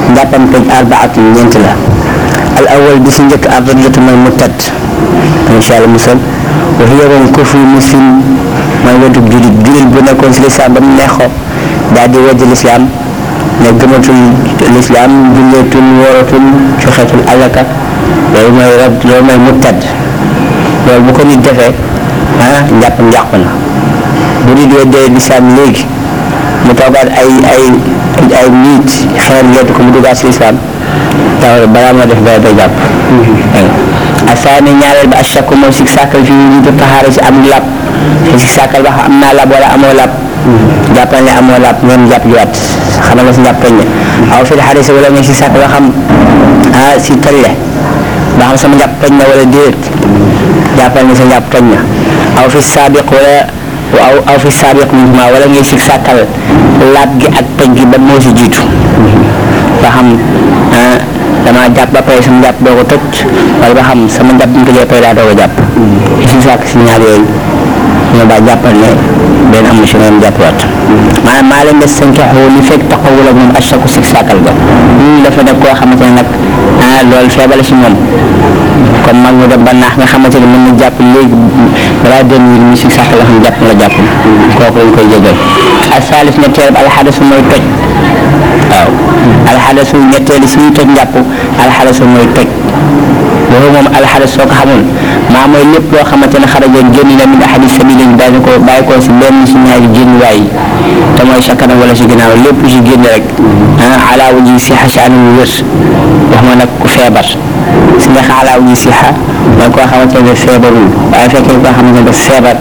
njàppam toj arbaatu ñeent la al awal bi si njëkk ardatu mooy mu tedd incha allah musal wa hiya moom kufru muslim mooy wetu julit julit bu nekkoon si lislaam ba mu neexoo daal di weddi lislaam ne gëmatul lislaam julleetul wooratul joxeetul alaka loolu mooy rab loolu mooy mu tedd loolu bu ko nit defee ah njàppam yàqu na bu nit weddee lislaam léegi mu toogaat ay ay ay nit xeer leetu ko mu duggaat si lislaam taw balaa moo def dara day jàpp asaani ñaareel ba achakku mooy si sàkkal fi ñu ko taxaare si am lab si sàkkal ba xam am naa lab wala amoo lab jàppal ne amoo lab ngeen jàpp jiwaat xamal na si njàpp toñ ne aw fi xaris wala nga si sàkk ba xam ah si tolle ba xam sama njàpp toñ na wala déet jàppal ne sa njàpp toñ na aw fi saabiq wala aw aw fi saabiq mouvement wala ngay si sàkkal laab gi ak toñ gi ba moo si jiitu ba xam ah damaa jàpp ba pare sama jàpp doo ko toj wala ba xam sama jàpp ñu ko jëlee pare daa doo ko jàpp si sàkk si ñaar yooyu ñoo baa jàppal ne benn amu si noonu jàppiwaat maanaam maa leen des seen kexoo li fekk taxawul ak moom achaku si sàkkal ga lii dafa nekk koo xamante ne nag ah loolu feebale si moom comme mag mu dem ba naax nga xamante ne mën na jàpp léegi balaa deux minutes mi si sàkkal la xam jàpp la jàpp kooku lañ koy jégal ak saalis ñetteel alxadasu mooy toj waaw alxadasu ñetteeli si ñuy toj njàpp alxadasu mooy toj loolu moom alxadas soo ko xamul maa mooy lépp loo xamante ne xaraja génn na min ahadi sabilin bàyyi ko bàyyi ko si benn si ñaari génnuwaay yi te mooy sa kanam wala si ginnaaw lépp si génn rek ah ala wuji sixa si anam wér wax ma nag ku feebar si ndax ala wuji sixa mooy koo xamante ne feebarul waaye fekkee koo xamante ne dafa feebar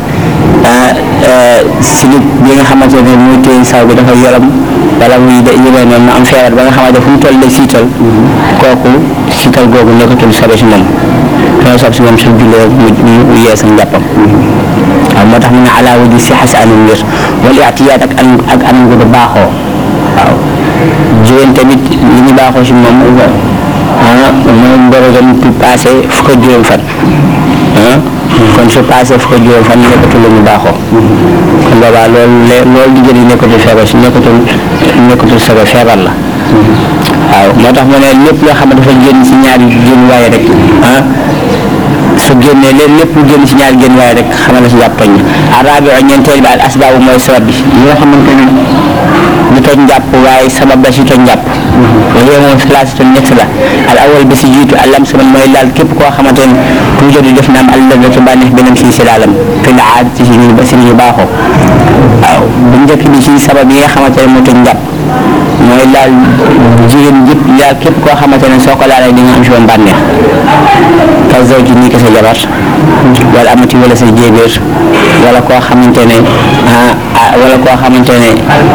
si nit bi nga xamante ne muy téye saw bi dafa yoram wala muy de yëgee noonu mu am feebar ba nga xamante fu mu toll day siital kooku siital googu nekkatul sabe si moom xëy na si moom su jullee mu mu yees ak njàppam waaw moo tax mu ne ala wudi si xas anam wér wala atiyaat ak an ak anam gu du baaxoo waaw jigéen tamit li ñu baaxoo si moom ah mooy mbërëgam bi passé fukk ak juróom fan ah kon su passé fukk ak juróom fan nekkatul lu ñu baaxoo kon boobaa loolu le loolu di jëriñ nekkatul feebar si nekkatul nekkatul sago feebar la waaw moo tax mu ne lépp loo xam ne dafa génn si ñaari génn waaye rek ah su génnee leen lépp lu génn si ñaari génn waaye rek xamal na si jàpp toñ arabi o ñeenteel bi al asbaabu mooy sabab bi yi nga xamante ne du toj njàpp waaye sabab la si toj njàpp loolu yow moom salaasi ton ñett la al awal bi si jiitu alam sama mooy laal képp koo xamante ne toujours di def na am allah la ci bànneex beneen si si laalam fi la aad ci si ñu ba si ñu baaxoo waaw bu njëkk bi si sabab yi nga xamante ne moo toj njàpp mooy laal jigéen jëpp laal képp koo xamante ne soo ko laalee di nga am si woon bànneex ka zawji nii ko sa jabar wala amati wala sa jéebéer wala koo xamante ne ah wala koo xamante ne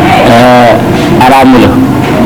araamu la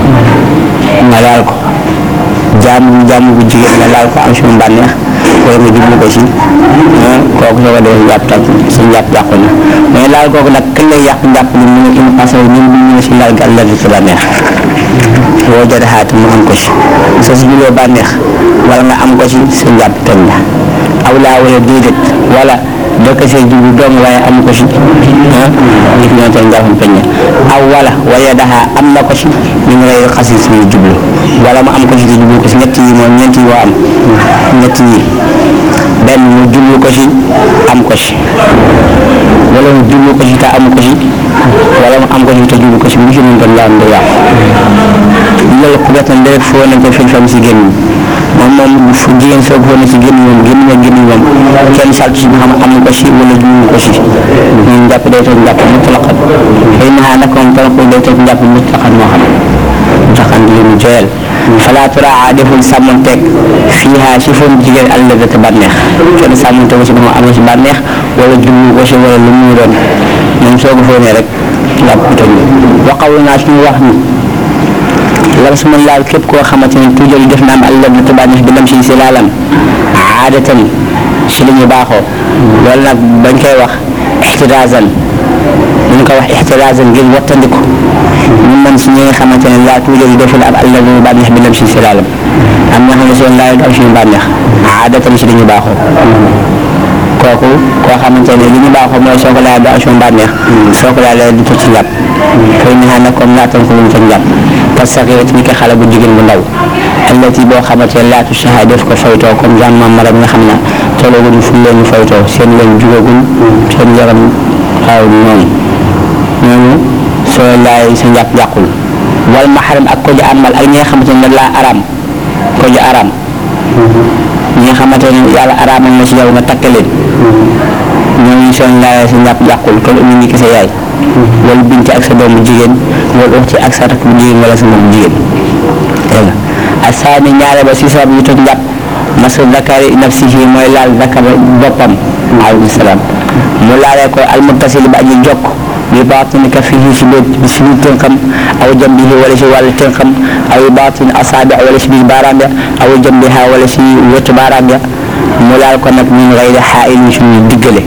nga laal ko jaamu jaamu bu jigéen nga laal ko am si woon bànneex wala nga jublu ko si kooku soo ko defee jàpp tak sa njàpp yàqu na mais laal kooku nag kañ lay yàq njàpp li mu ne in passé ñun bu ñu si laal gàll la ci bànneex boo jotee xaati mu am ko si soo si jubloo bànneex wala nga am ko si sa njàpp toj na aw laa wala déedéet wala doo ko see jublu doom waaye am ko si ah nit ñoo teel njàppam toj na aw wala wala daxa am na ko si ñu ngi lay xasi suñu jublu wala mu am ko si te jublu ko si ñett yi moom ñeent yi moo am ñett yi benn mu jublu ko si am ko si wala mu jublu ko si te am ko si wala mu am ko si te jublu ko si bu si mën tam laa am day yàqu loolu ku gàttal rek foo nañ ko fil fam si génn moom moom fu jigéen soo ko na si génn moom génn na génn moom kenn saltu si nga xam am ko si wala jublu ko si ñun jàpp day toog njàpp mutlaqan xëy na nag moom talako day toog njàpp mutlaqan moo xam mutlaqan di leen joyal fala turaa deful sàmmanteeg fiiha si foofu jigéen àll ba te bànneex kenn sàmmante ko si ba mu amee si bànneex wala jublu ko si wala lu mu doon moom soo ko foonee rek njàpp toj waxaw naa suñu wax ni la su ma laal képp koo xamante ne toujours def na am àll ba te bànneex bi lam si si laalam aadatan si li ñu baaxoo loolu nag bañ koy wax ixtiraazan ñu ko wax ixtiraazan ngir wattandiku ñu mën si ñi nga xamante ne laa toujours deful ab àll ba bànneex bi lam si si laalam am na xam ne seen laal am suñu bànneex aadatan si li ñu baaxoo kooku koo xamante ne li ñu baaxoo mooy soo ko laalee ba action bànneex soo ko laalee du toj ci njàpp fay ni xam ne comme laatan ko mu toj njàpp parce que yow ni ko xale bu jigéen bu ndaw allati boo xamante ne laatu saxa def ko faytoo comme genre mara bi nga xam ne tollooguñu fu leen faytoo seen leen jugagul seen yaram waaw noonu ñooñu soo laay sa njàpp yàqul wal maxaram ak ko ji amal ak ñi nga xamante ne laa araam ko ji araam ñi nga xamante ne yàlla araamal na ci yow nga takk leen ñooñu seen laay sa njàpp yàqul kon ñu ngi ki sa yaay wala binti ak sa doomu jigéen wala uxti ak sa rakk bu jigéen wala sa moom jigéen dégg nga asaani ñaare ba si sabab yu toj njàpp masu zakari nafsihi mooy laal zakar boppam alayhi salaam mu laalee ko almuttasil ba aji jokk bi baatini kafihi si biir si biir tënkam aw jambihi wala si wàllu tënkam aw baatini asaabi wala si biir baaraam ya aw jambiha wala si wetu baaraam ya mu laal ko nag min gayri xaa'ilin suñu diggale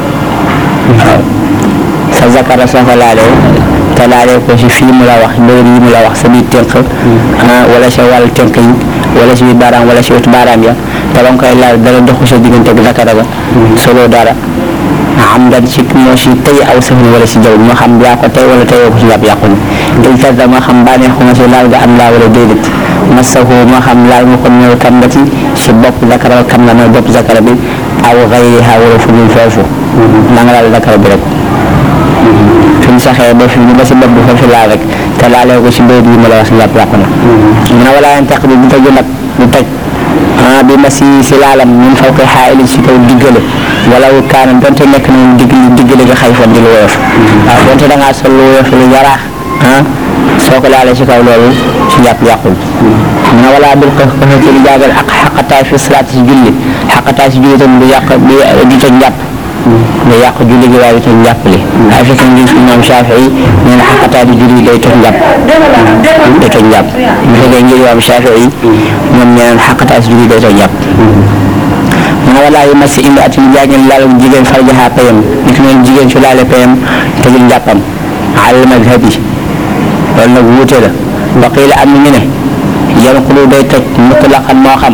waaw sa zakara soo ko laalee te laalee ko si fii mu la wax mbir yi mu la wax sa biir tënk wala sa wàllu tënk yi wala si biir baaraam wala si wetu baaraam ya te ba nga koy laal dara doxu sa diggante ak zakara ba solo dara am dan ci moo si tey aw safin wala si jaw moo xam yaa ko tey wala teyoo ko si yàpp yàqu na il tasa moo xam bànneexu nga si laal nga am laa wala déedéet masahu moo xam laal nga ko ñëw kambati si bopp zakara ba kam la mooy bopp zakara bi aw xayriha wala fu dul foofu na nga laal zakara bi rek fi mu saxee ba fi mu ba si bopp bi foofu laal rek te laalee ko si mbéy bi ma la wax si yàpp yàqu na mu ne wala yan taq bi bu tëju nag bu toj ah bi ma si si laalam ñun faw koy xaayali si kaw diggale wala wu kaanam donte nekk na moom digg diggale nga xay foon di lu woyof waaw donte da ngaa sol lu woyof lu yaraax ah soo ko laalee si kaw loolu si yàpp yàqul na wala bil ko ko ci lu jaagal ak xaqataay fi salaat si julli xaqataay si julli tam du yàq du du toj njàpp du yàq julli gi waaye du toj njàpp li waaye fekk ngi si moom Shafii nee na xaqataay di julli day toj njàpp day toj njàpp bu fekkee ngir moom Shafii ñoom ñeneen xaqataay si julli day toj njàpp mu ne walaa yu masi indi at yu jaageen laal jigéen farjaha payam nit noonu jigéen su laale payam tëjul njàppam alal madhab yi loolu nag wuute la wa qiila am na ñu ne yanqulu day toj mutlaqan moo xam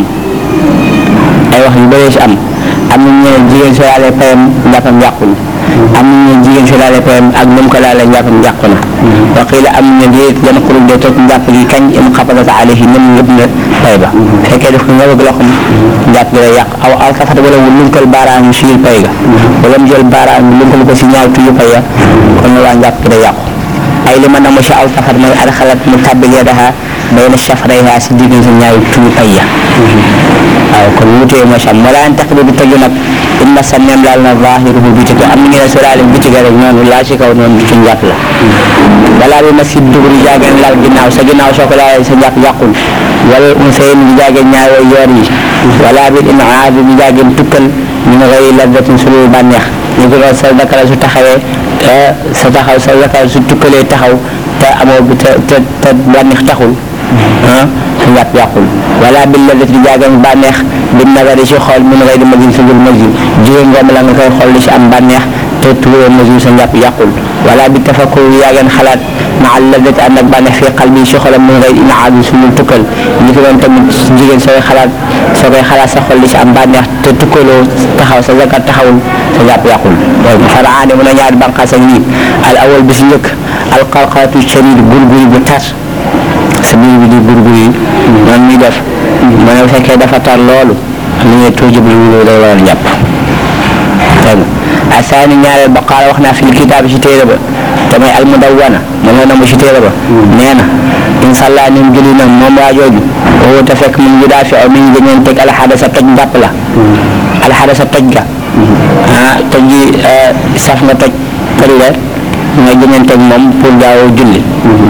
ay wax yu bëree si am am na ñu ne jigéen su laale payam njàppam yàqul am na ñu ne jigéen su laale payam ak nu mu ko laale njàppam yàqu na wa qiila am na ñu ne yanqulu day toj njàpp gi kañ im xabadat alayhi nem ngëb na pay ba fekkee def ko nga bëgg loxom njàpp gi day yàq aw aw safat wala mu lunkal baaraam si biir pay ga wala mu jël baaraam lunkal ko si ñaaw tuyu pay ya kon waa njàpp gi day yàqu ay li ma namu si aw safat mooy adxalat mu tàbbil yadaha bayna shafrayha si diggante ñaaw tuyu pay ya waaw kon wutee moo si am wala an taq bi du tëju nag in ma sa neem laal na zahiruhu biti ko am na ngeen su laale biti ga rek noonu laa si kaw noonu ci njàpp la wala bi ma si dugub di jaageen laal ginnaaw sa ginnaaw soo ko laalee sa njàpp yàqul wala unsayin di jaageen ñaaroo yoor yi wala bi inaad di jaageen tukkal min gayri lazzatin su dul bànneex ñu ko sa dakara su taxawee sa taxaw sa dakara su tukkalee taxaw te amoo bi te te te bànneex taxul ah sa njàpp yàqul wala bi lazzati di jaageen bànneex bi nagari si xool min gayri majin su dul majin jigéen ngoom la nga koy xool di si am bànneex te tuuroo majin sa njàpp yàqul wala bi tafakkur yaageen xalaat ma allazati ànd ak bànneex fii xal bi si xolam min gayri inaad suñu tukkal ñi ko doon tamit jigéen sooy xalaat soo koy xalaat sa xol di si am bànneex te tukkaloo taxaw sa zakat taxawul sa jàpp yàqul donc faraane mu ne ñaari bànqaas ak nii al awal bi si njëkk al qalqalatu shadid gurguri bu tar sa biir bi di gurguri yi noonu muy def mu ne bu fekkee dafa tar loolu li ngay tuuji bu lu day waral jàpp dégg nga asaani ñaareel ba qaala wax naa fi kitaab si téere ba damay almudawwana moom la namu si téere ba nee na incha allah ni mu julli na moom waa jooju woo te fekk mu ngi daa fi aw mi ngi gënoon teg alxadasa toj njàpp la alxadasa toj ga ah toj gi saf nga toj këri la nga gënoon teg moom pour gaaw julli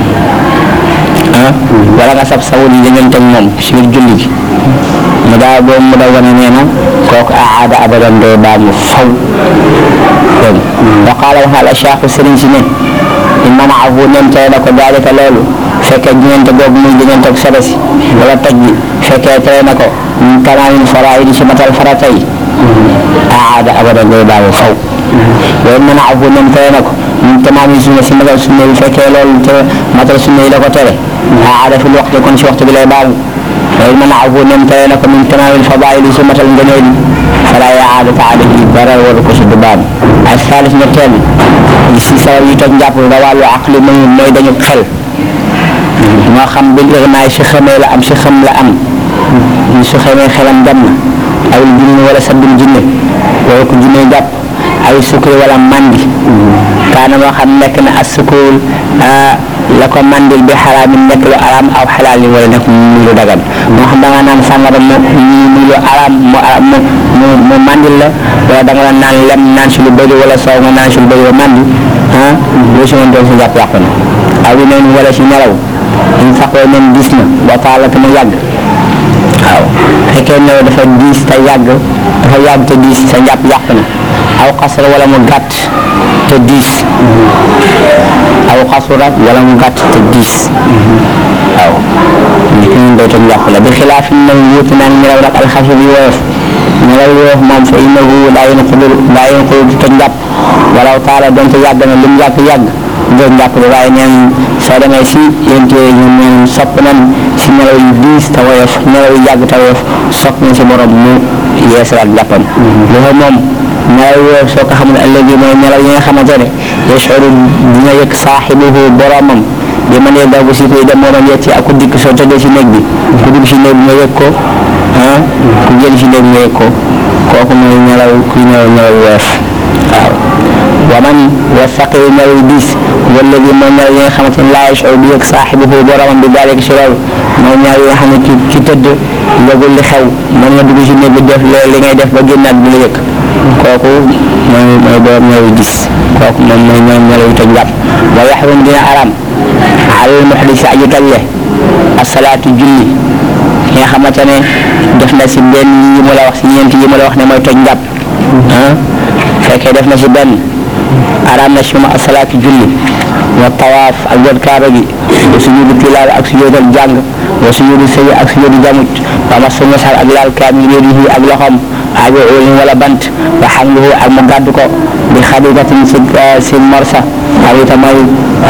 ah wala nga saf sawul yi gënoon teg moom si biir julli gi mu daa boobu mu daw wane nee na kooku aada abadan doo baa mu faw dégg wa qaala wax al ashaaxu sëriñ si ne inna maahu nem tere na ko daalika loolu fekkee diggante boobu muy diggante ak sobe si wala toj bi fekkee tere na ko min tamaamin faraidi si matal farata yi aada abadan doo baa mu faw loolu mën a afu nem tere na ko min tamaamin sunna si matal sunna yi fekkee loolu te matal sunna yi la ko tere aada fi waxtu kon si waxtu bi lay baamu loolu mën a afu nem tere na ko min tamaamin fadaili si matal ngëneel fala yaadata alayhi dara waru ko si du baam ay saalis ñetteel si sabab yi toj njàpp da wàllu aqli mooy mooy dañu xel moo xam bil irnaay si xamee la am si xam la am ñu su xamee xelam dem na aw jinne wala saddum jinne wala ko jinne jàpp ay sukkur wala mandi kaana moo xam nekk na as sukkur la ko mandil bi xaraamin nekk lu araam aw xalaal yi wala nekk mu lu dagan moo xam da nga naan sàngara mu mu lu araam mu mu mu mu mandil la wala da nga la naan lem naan si lu bëri wala soow nga naan si lu bëri ba mandi ah boo si mën doon si jàpp yàqu na aw yi noonu wala si nelaw ñu saxoo nen gis na ba taala te mu yàgg waaw fekkee ne dafa diis te yàgg dafa yàgg te diis sa njàpp yàqu na aw xasra wala mu gàtt te diis aw xasura wala mu gàtt te diis waaw nit ñi doy te njàpp la bi xilaaf na wuute naan nelaw nag alxafi bi woyof nelaw woyof moom fa innahu daa yéen xulul daa yéen xulul te njàpp walaw taala donte yàgg na lim yàgg yàgg ngeen jàpp de waaye neen soo demee si yéen téere ñoom neen sopp nañ si nelaw yu diis te woyof nelaw yu yàgg te woyof sopp nañ si borom mu yeesalaat jàppam loolu moom nelaw yooyu soo ko xamul ëllëg yi mooy nelaw yi nga xamante ne yashuru dina yëg saaxibuhu boromam di ma nee daw ba si koy dem moo doon yetti ak ku dikk soo tëddee si néeg bi ku dugg si néeg bi nga yëg ko ah ku génn si néeg bi nga yëg ko kooku mooy nelaw kuy nelaw nelaw woyof waaw wa man wasaqi nelaw diis wala bi mooy nelaw yi nga xamante ne laa yashuru du yëg saaxibuhu boromam bi daal si loolu mooy nelaw yi nga xam ne ki ki tëdd yëgul li xew mën nga dugg si néeg bi def loolu li ngay def ba génnaat bi la yëg kooku mooy mooy borom nelaw gis kooku moom mooy ñoom nelaw toj njàpp wa yaxrum dina aram alal muxdis aji talle asalaatu julli ki nga xamante ne def na si benn yi mu la wax si ñeent yi mu la wax ne mooy toj njàpp ah fekkee def na si benn aram na si ma asalaatu julli wa tawaaf ak jot kaaba gi wa sujudu tilaawa ak sujudal jàng wa sujudu sëy ak sujudu jamuj wa masu masal ak laal kaamil yadihi ak loxom aajo óolin wala bant wa xamluhu ak mu gàddu ko bi xaritatin si si morsa xarita mooy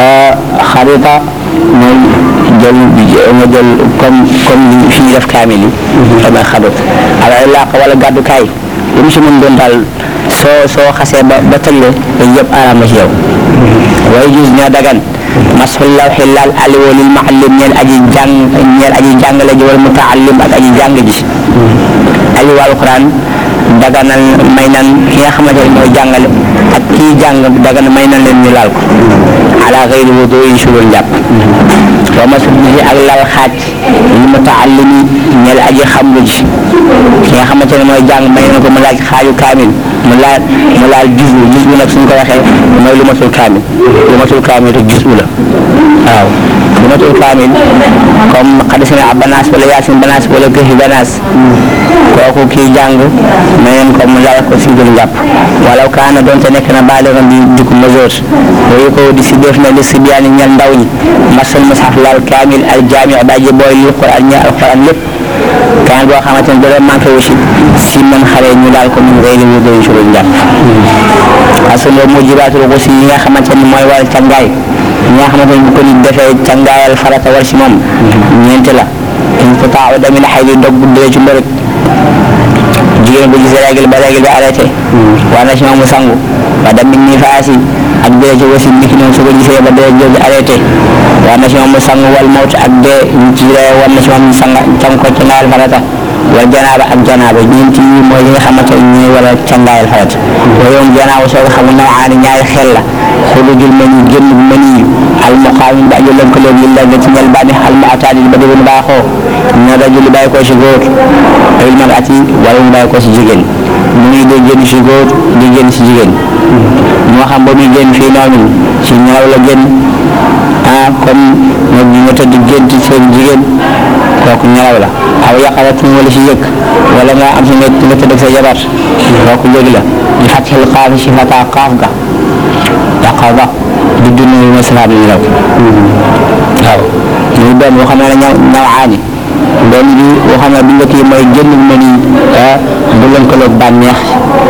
xarita mooy jël nga jël comme comme fi ñu def kaamil yi damay xadut al ilaaq wala gàddukaay lu mu si mën doon daal soo soo xasee ba ba tëlle dañ yëpp araam na ci yow way gis ñoo dagan masul lawxi laal aliwo lil muallim ñeel aji jàng ñeel aji jàngale ji wala mutaallim ak aji jàng ji aliwo alquran daganal may nan ki nga xamante ne mooy jàngale ak kii jàng dagan may nan leen ñu laal ko ala xëyri wudu yi sulul njàpp wa masul bi ak lal xaaj li mutaallimi ñeel aji xam lu ji ki nga xamante ne mooy jàng may na ko mu laaj xaaju kaamil mu laal mu laal jus bu jus bu nag suñ ko waxee mooy lu matul kaamil lu matul kaamil te jus bu la waaw lu matul kaamil comme xadisina ab banaas wala yaasin banaas wala këxi banaas kooku kii jàng mayen ko mu laal ko si dul njàpp walaw kaana doonte nekk na baaligan di dikku majeur yooyu ko di si def na li si biyaani ñel ndaw ñi masal mushaf laal kaamil al jaami daji booy li quran ñi alquran lépp kaamil boo xamante ne dara manqué wu si si man xale ñu laal ko min gayri wudu si dul njàpp asalo mujibaatul xusi yi nga xamante ne mooy wàllu càngaay ñi nga xamante ne bu ko nit defee càngaayal farata war si moom ñeent la inqitaaw dami la xay di dog dee ci mbërëg jigéen bu gisee règle ba règle bi arrêté war na si moom mu sangu wa dem mi faasi ak dee ci wasi niki noonu su ko gisee ba dee jooju arrêté war na si moom mu sangu wal mawt ak dee ñu ci ree war na si moom mu sanga cang ko ci ngaayal farata wal janaaba ak janaaba ñeenti yi mooy li nga xamante ne ñooy wala cangaayal farata wa yoom janaaba soo ko xamul nawaani ñaari xel la xulujul mani génn mani al muqaamin ba aju lëkkaloo yi la nga ci ñel bànni al mu'taadi ba déglu baaxoo ñu rajul bàyyi ko si góor ay marati wala mu bàyyi ko si jigéen mu ngi dee génn si góor di génn si jigéen moo xam ba muy génn fii noonu si ñaaw la génn ah comme moom ñu nga tëdd gént seen jigéen kooku ñaaw la aw yaqalatin wala si yëg wala nga am si nga nga tëdd ak sa jabar kooku yëg la di xatil xaaf si fata xaaf ga yaqaba di dund yu ma salaam yi raw waaw muy doon boo xam ne ñaw ñawaani benn bi boo xam ne bi njëkk yi mooy génn bu mën yi bu lënkaloog bànneex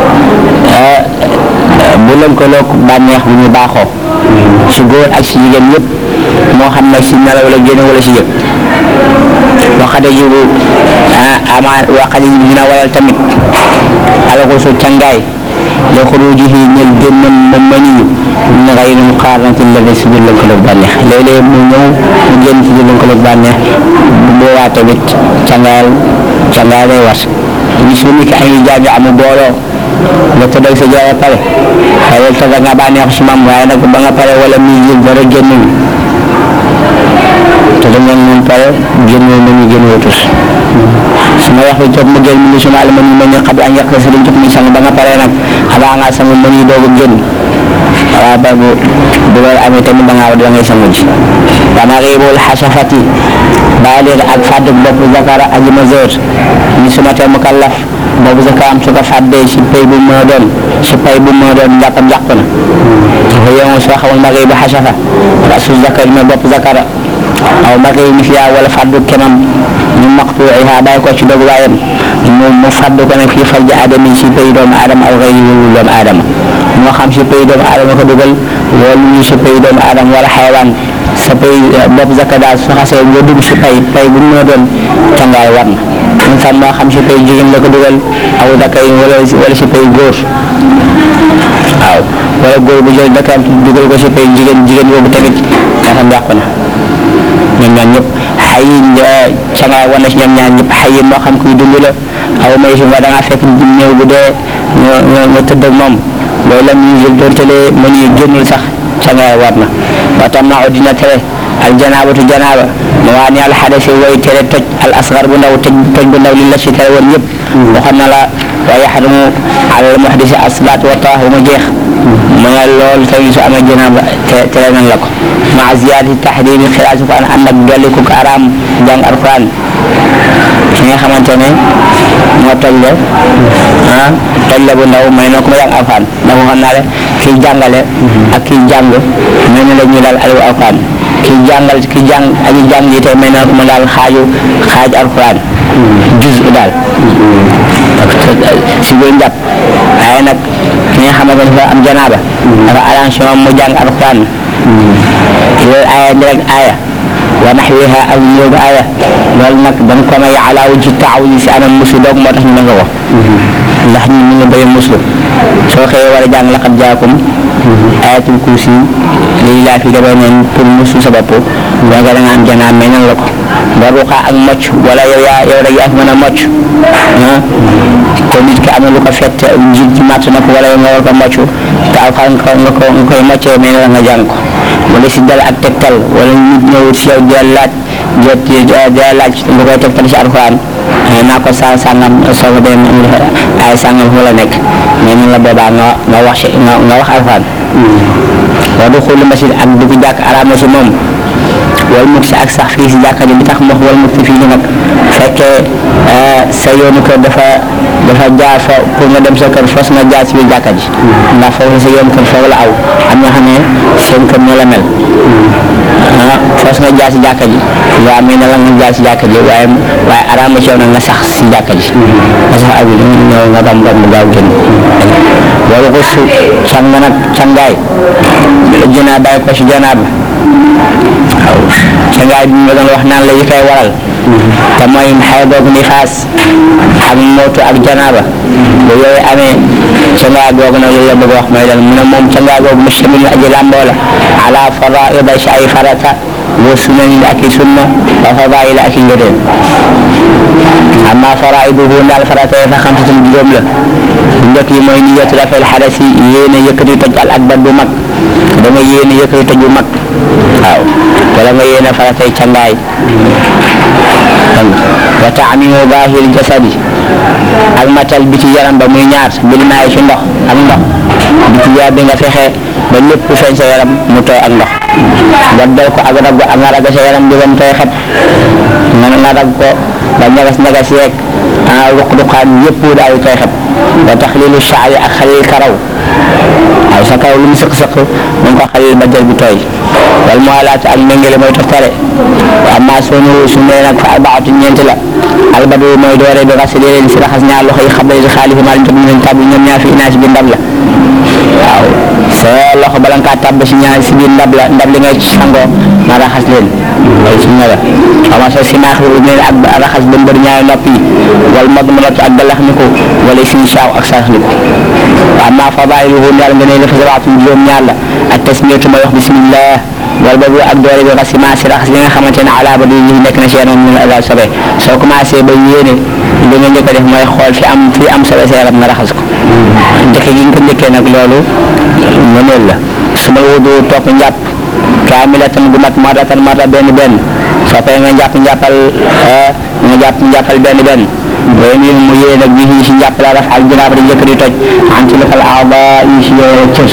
bu lënkaloog bànneex bu ñu baaxoo si góor ak si jigéen yëpp moo xam nag si nelaw la génn wala si yëg waxate jibu ama waqali dina waral tamit alxusu cangaay li xurujihi ñel génnam moom maniyu min gayri muqaaranatin la si biir lënkaloog bànneex léeg-léeg mu ñëw mu génn ci biir lënkaloog bànneex bu boobaa tamit cangaayal cangaay lay war bis bu nekk ay jaabi amu booloo nga tëddal sa jaay pare xëy tëdd nga bànneexu si maam waaye nag ba nga pare wala muy jël dara génn te da ngeen moom pare génnoo nañu génnoo tus su ma wax toog mu génn mu suma alama ñu mën a xam an yàq si liñ jot muy sang ba nga pare nag xanaa nga sang mën yi doog a génn waaw ba bu bu loolu amee tamit da ngaa da ngay sangu ji dama réebul xasafati baalir ak fàdd bopp zakara aji majeur ni suma tee mu kallaf boobu zaka am su ko fàddee si pay bu moo doon si pay bu moo doon njàppam njàpp na dafa yemoo soo xamul ma réebu xasafa rasu zakari ma bopp zakara aw magi mi fiya wala faddu kemam ñu maqtuiha bàyyi ko ci dog waayam mu mu faddu ko nag fii farji adami si pay doomu aadama aw xëy wulu doomu aadama moo xam si pay doomu aadama ko dugal wala ñu si pay doomu aadama wala xaywaan sa pay bopp zakka daal su xasee nga dugg si pay pay bu mu doon cangaay war na ñu xam moo xam si pay jigéen la ko dugal aw zakka yi wala wala si pay góor waaw wala góor bu jël dakar dugal ko si pay jigéen jigéen boobu tamit nga xam yàqu na ñoom ñaar ñëpp xay cangaay war na si ñoom ñaar ñëpp xay moo xam kuy dund la aw may si nga da ngaa fekk néew bu dee nga nga tëdd ak moom loolu la ñuy jël doonte le mën yi génnul sax cangaay war na wa tam naa dina tere al janaabatu janaaba ma waa ni al xadasi way tere toj al asgar bu ndaw toj toj bu ndaw li la si tere woon yëpp waxoon na la wa yaxrumu al muhdisi asalaat wa tawaaf mu jeex ma nga loolu tamit su amee janaaba tere nañ la ko ma ziyaadati taxrimi xiraasi ko ànd ak dolli ko araam jàng alquran ki nga xamante ne moo toj le ah toj le bu ndaw may na ko ma jàng alquran ndax waxoon naa le kiy jàngale ak kiy jàng may na la ñu daal aliwu alquran kiy jàngal kiy jàng aji jàng yi tey may na ko ma daal xaaju xaaj alquran juz daal si biir njàpp waaye nag ki nga xamante ne dafa am janaaba dafa arrangé moom mu jàng alquran loolu aaya direct aaya wa naxwiha ak ñëw aaya loolu nag dañ ko may ala wajhi taawudi si anam musu doog moo tax ñu nga ko ndax ñu ñu ngi bëri muslu soo xëyee war a jàng laqad jaakum ayatul kursi lii laa fi demee neen pour musu sa bopp nga nga da nga am janaa may nan la ko nga ruqa ak mocc wala yow yaa yow rek yaa fi mën a mocc ah kon nit ki am na lu ko fett njiit ci màtt na ko wala yow nga war ko mocc te alxaan nga ko nga ko nga koy moccee may na nga jàng ko wala si dal ak tegtal wala nit ñëwut si yow di laaj jot di laaj lu koy tegtal si alxuraan naa ko sa sàngam soo ko dem ay sàngam fu la nekk mais ñun la boobaa nga nga wax si nga nga wax alxuraan wa du xulli masjid ak dugg jàkk araam na si moom wal mut si ak sax fii si jàkka ji li tax mu wax wal mut fii nii nag fekkee sa yoonu kër dafa dafa jaar fa pour nga dem sa kër fos nga jaar si biir jàkka ji ndax foofu sa yoonu kër foofu la aw am na xam ne seen kër ne la mel ah fos nga jaar si jàkka ji waaw mais na la nga jaar si jàkka ji waaye waaye araam na si yow nag nga sax si jàkka ji nga sax ak ñëw nga dam dam gaaw génn wala ko su càng nag cangaay jënaa bàyyi ko si janaaba waaw cangaay bi nga doon wax naan la yi koy waral te mooy xay googu ni faas ak mootu ak janaaba bu yooyu amee cangaay googu nag loolu la bëgg wax mooy lan mu ne moom cangaay googu mustamil aji làmboo la ala faraida si ay farata wa sunanin ak i sunna wa fadaila ak i ngëneel amma faraiduhu ndaal farata yi fa xamsatun juróom la bu njëkk yi mooy niyatu rafel xadasi yéene yëkkati toj al akbar bu mag da nga yéene yëkkati toj bu mag waaw wala nga yéene faratay cangaay wa taamimu baahir jasadi ak matal bi ci yaram ba muy ñaar bil maay ci ndox ak ndox bi ci yaram bi nga fexe ba lépp feeñ sa yaram mu tooy ak ndox nga dal ko ak rag ak nga rag sa yaram bi ba mu tooy xet nga nga rag ko ba ñagas ñagas yeeg ah ruq-ruqaan yëpp daal di tooy xet wa taxlilu shaari ak xalil karaw waaw sa kaw lu mu sëq-sëq mu ngi ko xalil ba jël bi tooy wal muwalaat ak méngale mooy toftale wa amma sunu su nee nag fa arbaatu ñeent la albadu mooy doore bi xasili leen si raxas ñaar loxo yi xam ne si xaalifi maa lim tam ñu leen tàbbi ñoom ñaar fi inaas bi ndab la waaw sa loxo bala nga kaa tàbb si ñaar si biir ndab la ndab li ngay sangoo nga raxas leen loolu sunna la xama sa si naax lu mel ak raxas ba mbër ñaari nopp yi wala mag ma ak galax ni ko wala suñu saaw ak sarax ni ko waaw maa fa bàyyi lu daal nga ne la fa sabaatum juróom ñaar la ak tasmiyatu may wax bismillah wala boobu ak doole bi xasima si raxas li nga xamante ne ala ba di yi nekk na si yaram min ala sobe soo commencé ba yéene li nga njëkk a def mooy xool fi am fi am sobe sa yaram nga raxas ko njëkk gi nga ko njëkkee nag loolu mëneel la su ma wudu topp njàpp kaamilatan gu mat maratan marta benn benn soo paree nga njàpp njàppal nga jàpp njàppal benn benn booy nii mu yéene nag bii si njàpp la raf ak jinaab di njëkk di toj an ci lafal aaba yi si cës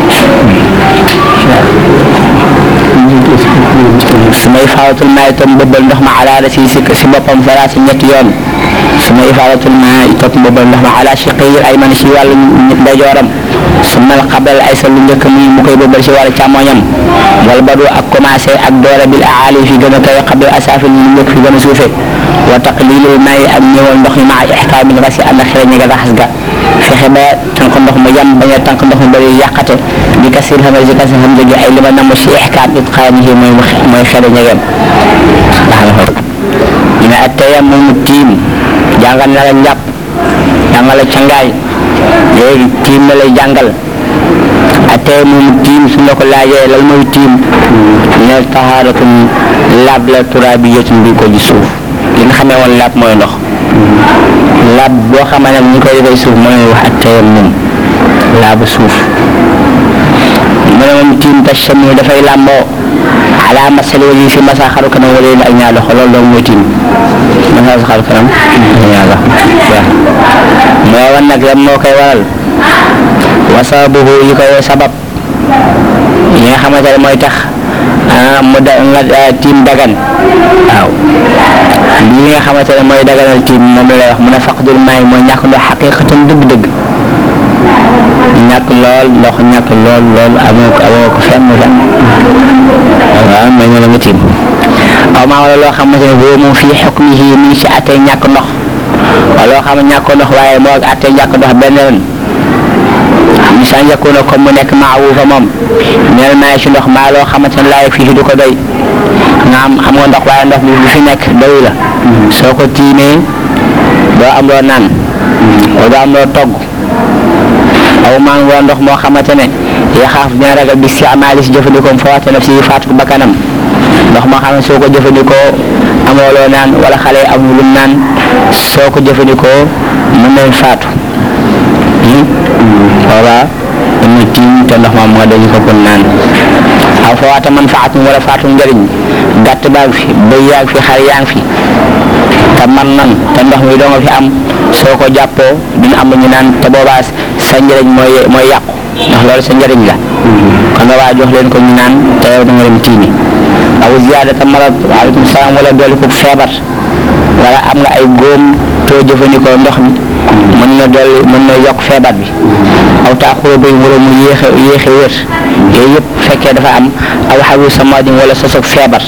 su ma ifaadatul maa itam bëbbal ndox ma ala si si si boppam fara si ñetti yoon su ma ifaadatul maa itam bëbbal ndox ma ala si xiir ay man si wàllu ndeyjooram su ma xabal ay sa lu njëkk muy mu koy bëbbal si wàllu càmmoñam wala ba du ak commencé ak doole bil aali fi gën a kawe xabal asaafil ñu njëkk fi gën a suufe wa taqlilul may ak ñëwal ndox mi maa ixkaamil rasi ànd ak xereñ nga raxas ga fexe ba tànk ndox ma yam bañ a tànk ndox ma bëri yàqate bi kasir xam si kasir xam jóge ay li ma namm si ixkaam itqaanihi mooy mooy xereñ nga yem ndax la xool ñu ne atteyam moomu tiim jàngal na la njàpp jàngal la cangaay léegi tiim na lay jàngal attey moomu tiim su la ko laajee lan mooy tiim ne tahaaratum laab la turaabiyatun bi ko ji suuf li nga xamee woon laab mooy ndox laab boo xamee ne ñu koy defee suuf mooy wax ak teyam moom laabu suuf mu ne moom tiim tachami dafay làmboo ala masal wali fi masa xaru kanam wala ak ñaar loxo loolu doon mooy tiim masa xaru kanam ak ñaar loxo waaw moo wan nag yan moo koy waral wasabuhu yi koy sabab yi nga xamante ne mooy tax mu da nga tiim dagan waaw lii nga xamante ne mooy daganal tiim moom la lay wax mu ne faqdul maay mooy ñàkk ndox xaqiqatan dëgg-dëgg ñàkk lool ndox ñàkk lool lool amoo ko amoo ko fenn fenn waaw mais ñu la nga tiim aw maa wala loo xamante ne boobu moom fii xukmihi mi ngi si attee ñàkk ndox wala loo xam ne ñàkk ndox waaye moo ak attee ñàkk ndox benn ren misan yakuna comme mu nekk maawu fa moom neel maay si ndox maa loo xamante ne laay fii du ko doy nga am am nga ndox waaye ndox bi lu fi nekk doy la soo ko tiimee doo am loo naan wala doo am loo togg aw maa ngi ndox moo xamante ne yaxaaf dina ragal bi si amaali si jëfandikoom fa waxte naf si faatu bakkanam ndox moo xam ne soo ko jëfandikoo amoo loo naan wala xale yi amul lu naan soo ko jëfandikoo mën nañ faatu voilà dama tiim te ndox ma moo dañu ko kon naan aw fa waata man faatu wala faatu njëriñ gàtt baa ngi fi bëy yaa ngi fi xar yaa ngi fi te man nan te ndox mi doo nga fi am soo ko jàppoo dina am lu ñu naan te boobaa sa njëriñ mooy mooy yàqu ndax loolu sa njëriñ la kon nga waa jox leen ko ñu naan te yow da nga dem tiimi aw ziyaadata marad waaleykum salaam wala dolli ko feebar wala am nga ay góom too jëfandikoo ndox mi mën na dolli mën na yokk feebar bi aw taaxuro bay wala mu yéexe yéexe wér yooyu yëpp fekkee dafa am aw xawu samadin wala sosog feebar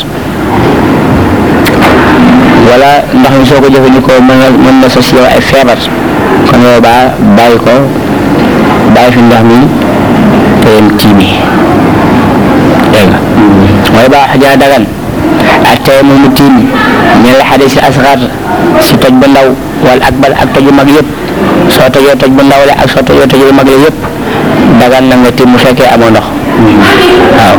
wala ndox mi soo ko jëfandikoo mën na mën na sos yow ay feebar kon yow baa bàyyi ko bàyyi fi ndox mi te yem tiimi dégg nga mooy baa xajaa dagan ak tey mu mu tiim ñu la xadis si asxar si toj bu ndaw wala akbar ak toju mag yëpp soo tojoo toj bu ndaw la ak soo tojoo toj bu mag la yëpp dagan na nga tiim mu fekkee amoo ndox waaw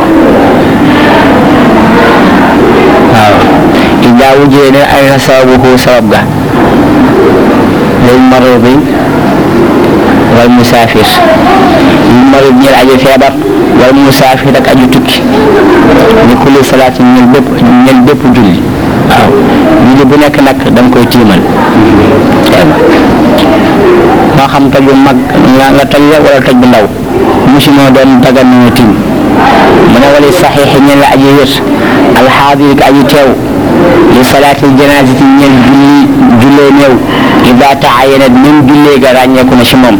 waaw ida wujjee ne ay sababuhu sabab ga lil maridi wal musaafir lil marid ñeel aji feebar wal musaafir ak aju tukki ni kulli salaatin ñeel bépp ñeel bépp julli waaw julli bu nekk nag da nga koy tiimal moo xam toj bu mag nga nga toj la wala toj bu ndaw musi moo doon dagan na nga tiim mu ne wali saxiix ñeel la aji wér alxaadir ak aji teew li salaatil janaasati ñeel julli jullee néew ida taayanat même jullee ga ràññeeku na ci moom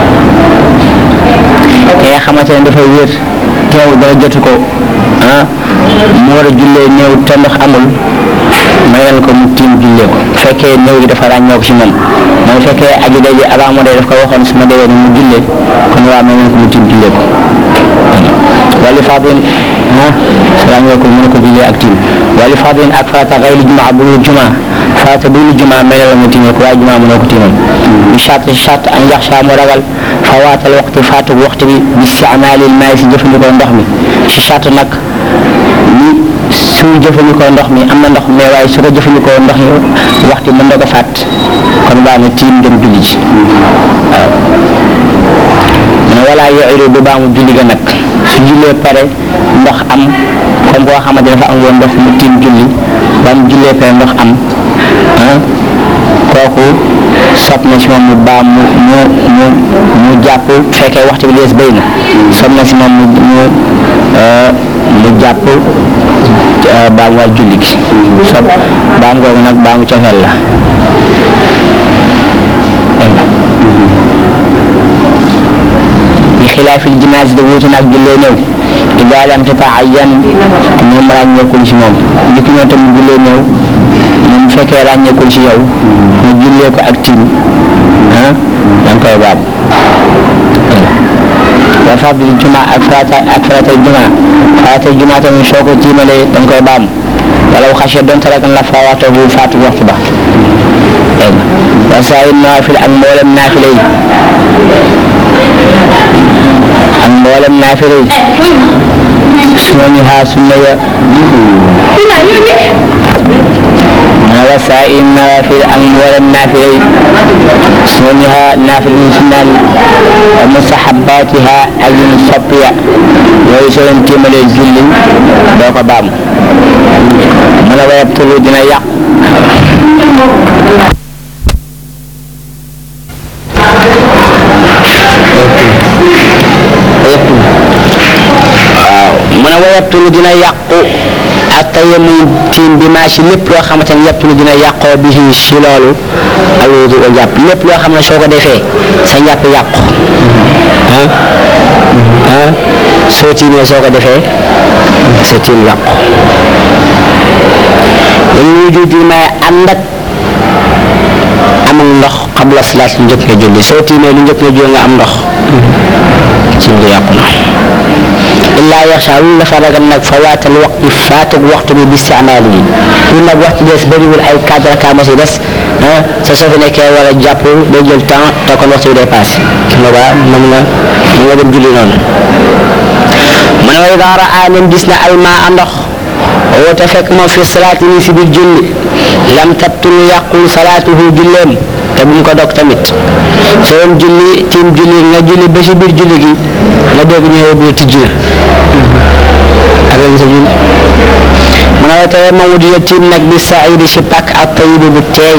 ki nga xamante ne dafa wér teew dara jotu ko ah mu war a jullee néew te ndox amul mayal ko mu tiim jullee ko bu fekkee néew gi dafa ràññoo ko ci moom mooy fekkee aji day ji avant mu dee daf ko waxoon su ma dee mu jullee kon waa mayal ko mu tiim jullee ko wali fadin ah ràññoo ko mën ko jullee ak tiim wali fadin ak farata xayri jumaa bu dul jumaa farata bu dul jumaa mayal la mu tiimee ko waaye jumaa mënoo ko tiimal bi charte charte an yaxsha mu ragal fawaatal waxtu faatu waxtu bi bi isticmaalil maay si jëfandikoo ndox mi si charte nag ni su jëfandikoo ndox mi am na ndox mais waaye su ko jëfandikoo ndox yi waxtu mën na ko fàtt kon baax na tiim dem julli ji waaw mais wala yoxiru bu baamu julli ga nag su jullee pare ndox am comme koo xamante dafa am woon ndox mu tiim julli ba mu jullee pare ndox am ah kooku sopp na si moom mu baa mu mu mu mu jàpp fekkee waxtu bi lees béy na sopp na si moom mu mu mu jàpp baa mu war julli gi sopp baa mu googu nag baa mu cofeel la bi xilaafil jinaas de wuute nag jullee néew idaa lam tata'ayyan moom ràññeekul ci moom li ki ñoo tamit jullee néew moom bu fekkee ràññeekul ci yow mu jullee ko ak tiim ah da nga koy baab wa fadli juma ak farata ak farata juma farata juma tamit soo ko tiimalee da nga koy baam wala xasee donte rek la fa waxtu bu faatu waxtu ba dégg nga wa saa naafil ak mboolem naafile yi ak mboolem naafile yi suma ñu xaar sunna ya ma wa saa naafil ak mboolem naafile yi suma ñu xaar naafil yi sunnaan wa mustahabbaatiha ak yu ñu soppi ya yooyu soo leen tiimalee julli doo ko baam mu ne wayab tulu dina yàq waaw mu ne wayabtulu dina yàqu ak tayammum tiim bi maa si lépp loo xamante ne yabtulu dina yàqoo bi si loolu alwudu ko jàpp lépp loo xam ne soo ko defee sa njàpp yàqu ah ah soo tiimee soo ko defee sa tiim yàqu dañu wujud yi may ànd ak amul ndox xabla salaat lu njëkk nga julli soo tiimee lu njëkk nga julli nga am ndox ci nga yàqu na illaa yaxsha lu dafa ragal nag fa waatal waxtu faatug waxtu bi bi istimaali yi lu nag waxtu des bëriwul ay quatre raka ma si des ah sa soo fi nekkee war a jàpp day jël temps te kon waxtu bi day passé nga ba mën nga mën nga dem julli noonu mu ne wa idaa raa nem gis na almaa ndox woote fekk moom fi salaati ni si biir julli lam tabtul yàqul salaatuhu julleem te bu mu ko dog tamit soo doon julli tiim julli nga julli ba si biir julli gi nga dégg ñu ne bi tijji na ak sa julli mu ne la tere moom dina tiim nag bi saidi si pàkk ak tayibi bu teey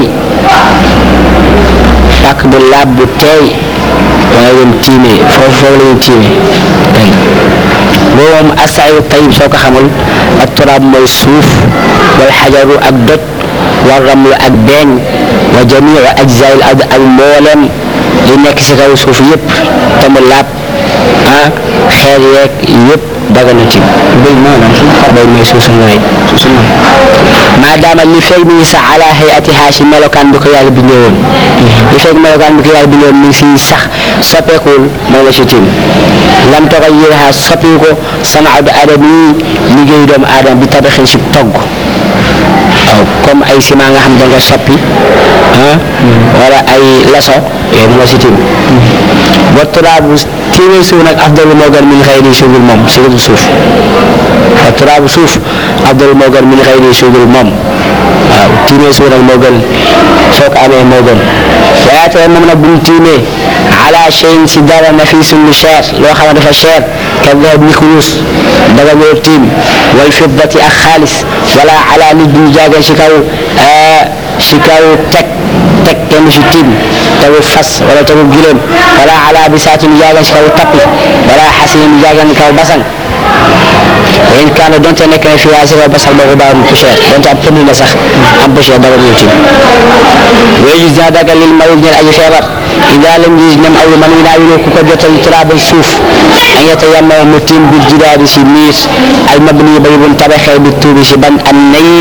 pàkk bu laab bu teey wala dem tiimee foofu foofu la ñuy tiimee dégg boobu moom asaayu tayib soo ko xamul ak turaab mooy suuf wal xajaru ak doj war ramlu ak beeñ wa jamiu ajzail ard ak mboolem li nekk si kaw suuf yëpp te mu laab ah xeer yeeg yëpp dagana ci bëy maanaam bëy mooy suuf su nooy maadaama li feeg mi ngi sax ala hayatiha si melokaan bi ko yàlla bindee woon li feeg melokaan bi ko yàlla bindee woon mi ngi si sax soppeekuwul moom la si tiim lam toga yéexa soppiwu ko sanaatu aadama yi liggéeyu doomu aadama bi tabaxin si togg waaw comme ay ciment nga xam da nga soppi ah wala ay laso yooyu moo si tiim ba turaabu tiimee suuf nag afdalu moo gën min xëy ni suuful moom suuful suuf ba turaabu suuf afdalu moo gën min xëy ni suuful moom waaw tiimee suuf nag moo gën soo ko amee moo gën waaye tey moom nag bu ñu tiimee ala cheyin si dara nafisun lu cher loo xam ne dafa cher ka dahab ni kurus daga ñëw tiim wal fiddati ak xaalis wala ala nit bu ñu jaagee si kaw si kaw teg teg kenn si tiim tawu fas wala tawu gileem wala ala bisaati ñu jaagee si kaw tappi wala xasin ñu jaagee si kaw basang in kaana donte nekk na fi waasi wa basal boobu baaxul poussière donte am pënd la sax am poussière dara ñëw tiim wéy gis dina dagal lil mawul ñeel aji feebar ida lam gis ñam aw man wi naa wiloo ku ko jotal turaabal suuf an yeta yamma mu tiim bil jidaadi si miir al mabni ba yubun tabaxee bi tuubi si ban an nayi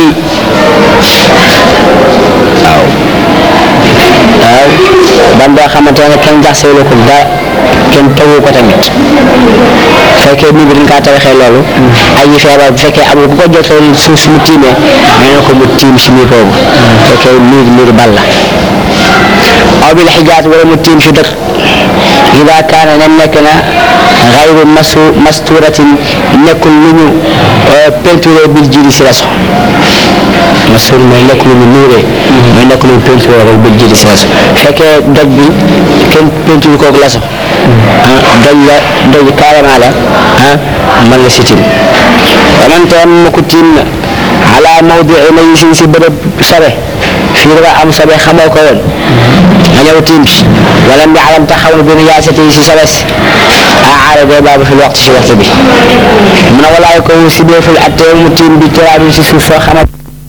waaw waaw ban boo xamante ne kenn jaxseelu ko dara kenn tawu ko tamit fekkee nit bi dañ kaa tabaxee loolu ay yi feebar bu fekkee amul ku ko jotal suuf si mu tiimee may na ko mu tiim si miir boobu fekkee miir miir bal la aw bil xijaat wala mu tiim si dëkk ida kaana nem nekk na xayru masu masturatin nekkul lu ñu peinturé bil jiri si raso mastur mooy nekk lu ñu nuuree mooy nekk lu ñu peinturé rek bil jiri si raso fekkee doj bi kenn peinture kooku laso ah doj la doj carrément la ah man la si tiim wamante am ma ko tiim na ala mawdii nayisin si bërëb sobe fii dafa am sobe xamoo ko woon nga ñëw tiim si wala mi alam taxaw na bi yaasati si sobes a aara bee baabu fi waxtu si waxtu bi mu ne walaay ko si bee ful attee mu tiim bi turaabi si suuf soo xamante